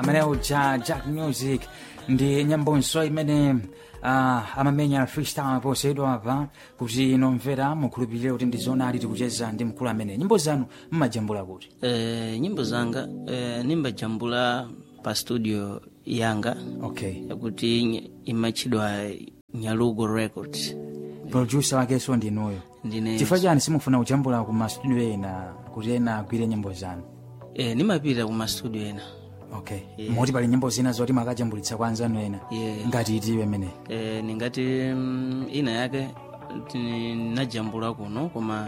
amene uja jack music ndi nyambonso imene uh, amamenya freestyle poseyedwa apa kuti inomvera mukhulupirire kuti ndi zonali tikucheza ndi mkulu amene nyimbo zanu mmajambula kuti Eh, nyimbo zanga eh, nimbajambula pa studio yanga okay yakuti ny- imatchedwa nyalugo records producer wakenso ndinuyo ndine chifukwa chani simufuna kujambula ku mastudio ena kuti ena agwire nyimbo zanu eh, nimapita ku mastudio ena okay moti pali nyimbo zina zoti makajambulitsa kwa anzanu ena Yeah. ngati itiwe imene eh, ningati mm, ina yake ti- ninajambula kuno koma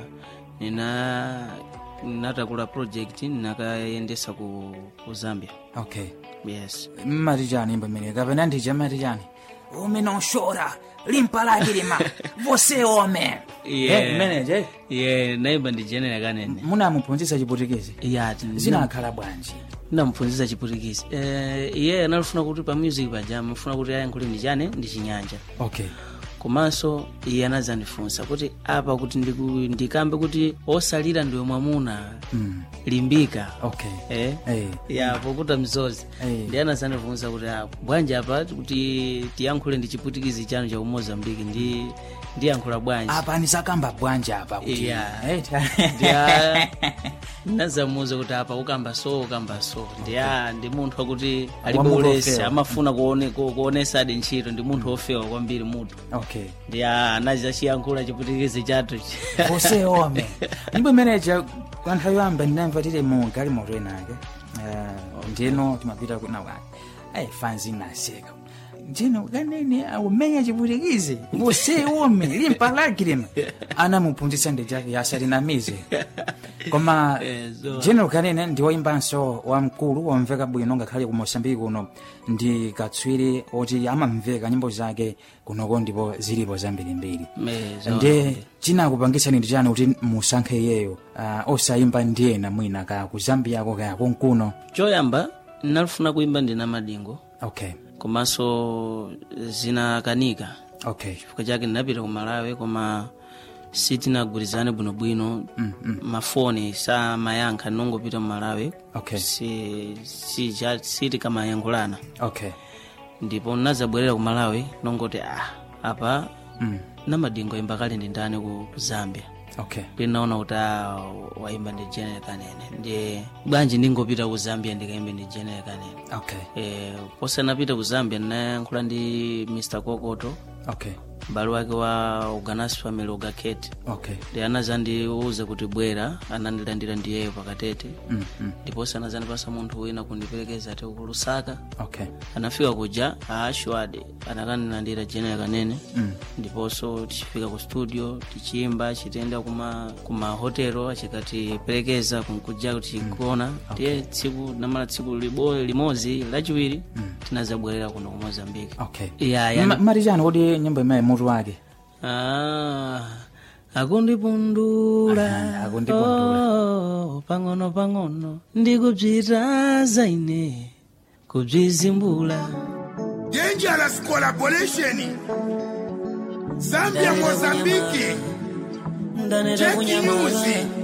nina natakula project ninakayendesa ku, ku zambia okay yes mmati chani nyimbo imene kapena ndija mmati chani umene ushora limpa lake lima você homem Yeah. Eh, imeneje ye naimba ndijenera kanene munamuphunzitsa chiputikezi ya zinakhala bwanji ndamphunzitsa chiputikisi eh, iye analufuna kuti pa music paja amafuna kuti ayankhule ndi chane ndi chinyanja okay komanso iye anadzandifunsa kuti apa kuti ndiku- ndikambe kuti osalira ndiwe mwamuna mm. limbika okay eh? Eh. ya pokuta mzozi Eh. ndi anadzandifunsa kuti ah, bwanji apa kuti tiyankhule ndi chiputikizi chanu cha umozambiki ndi ndiyankhula bwanji apa nisakamba bwanji apa kuti Yeah. Eh, ndiya nazamuza kuti apa ukamba so ukamba so ndiya ndi munthu akuti alibe Wamunthu ulesi ofewa. amafuna kuone- ku- kuonesa adi ntchito ndi munthu ofewa kwambiri mutu okay ndiya anachiyankhula chiputikizi chathu você homem nyimbo imeneja kwa nthawi yoyamba ndinamva tili mu galimoto enake uh, ndino timapita kuna wani ai fanzi naseka ndino kanene umenya chiputikizi você homem limpa lake lima anamuphunzitsa ndi chake yasalinamize koma Eh, so- general kanene ndi woyimbanso wamkulu womveka bwino ngakhale ku mosambiki kuno ndi katswiri oti amamveka nyimbo zake kunoko ndipo zilipo zambirimbiri ndi chinakupangitsani ndi chani kuti musankhe iyeyo uh, osayimba ndi ena mwina ka ku zambiyako kaya kunkuno choyamba ndinalufuna kuimba ndina madingo okay komanso zinakanika okay chifukwa chake ndinapita ku malawi koma sitinagwirizane bwinobwino mm, mm. mafoni samayankha ndinongopita mu malawi okay si, si, cha- sitikamayankhulana okay ndipo nazabwerera ku malawi nongoti ah, apa mm. namadingo imba kale ndi ndani ku ku zambia okay ndinaona kuti ah, waimba ndi jenere kanene ndiye bwanji ndingopita ku zambia ndikaimbe ndi jenere kanene okay e, posanapita ku zambia ndinayankhula ndi mr kokoto okay m'bale wake wa uganas family ugakete okay ndi anazandiuza kuti bwera anandilandira ndiyeyo pakatete mm, mm. ndiponso anazandipasa munthu wina kundiperekeza ati ku lusaka okay anafika kuja aashwadi anakandilandira jenera kanene mm. ndiponso tichifika ku studio tichimba chitenda kuma kuma hotelo achikatiperekeza kunkuja kuti kuona ndiye tsiku namala tsiku libo limodzi lachiwiri tinazabwerera kuno ku mozambiki okay ya ya Ma- mati chani kuti nyimbo imene mutu wake Ah, akundipundula Aha, akundipundula. Oh, pang'ono pang'ono ndikubzitaza ine kubzizimbula Dangerous collaboration. Zambia, Mozambique. ndaneta Jackie kunyamala Music.